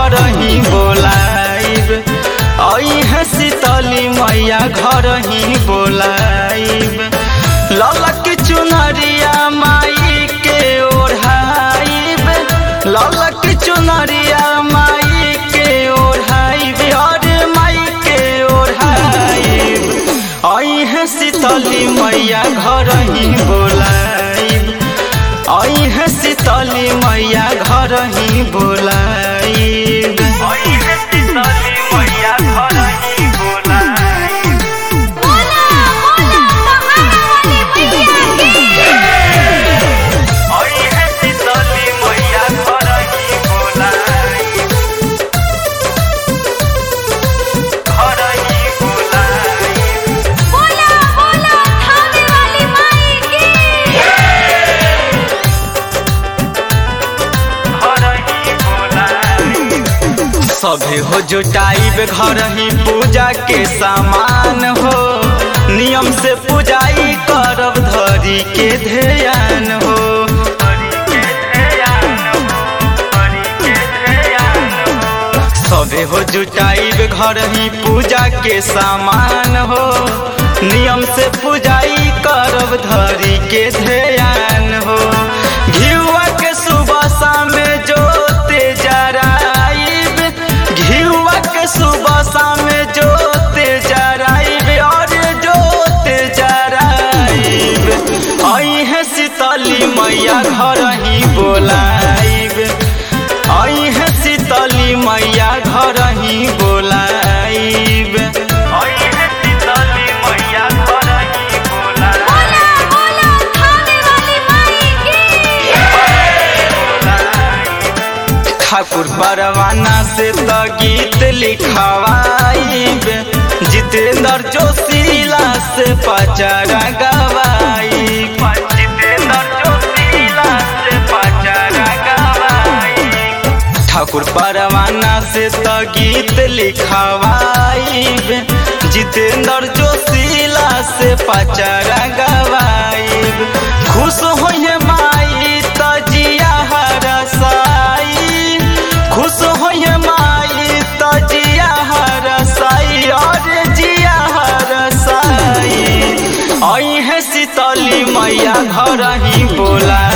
घर ही बोलाइब आई है शीतली मैया घर ही बोलाइब ललक चुनरिया माई के ओढ़ाइब ललक चुनरिया माई के ओढ़ाइब और माई के ओढ़ाइब आई है शीतली मैया घर ही बोलाइब आई है शीतली मैया घर ही बोलाइब आई है शीतली मैया घर ही बोलाइब बोला बोला कहानी वाली मैया की आई है शीतली मैया घर ही बोलाइब घर ही बोलाइब बोला बोला थामे वाली माई की सभे हो जुटाइब घर ही पूजा के सामान हो नियम से पूजाई करब धरी के ध्यान हो सभे हो जुटाइब घर ही पूजा के सामान हो नियम से पूजाई करब धरी के ध्यान हो घिउआ के सुबह शाम जोते जराइब घिउआ के सुबह शाम जोते जराइब और जोते जराइब आई है शीतली मैया घर ही बोलाइब आई है शीतली मैया घर ही बोलाइब आई है शीतली मैया घर ही बोलाइब बोला बोला थामे वाली माई की ठाकुर परवाना से तो गीत लिखवाइब जितेंद्र जोशीला से पचारा गवाइब जितेंद्र जोशीला से पचारा गवाइब ठाकुर परवाना से तो गीत लिखवाइब जितेंद्र जोशीला से पचारा गवाइब खुश होइए माई तो जिया हरसाई खुश होइए माई तो जिया हरसाई और जिया हरसाई आई है शीतली मैया घर ही बोला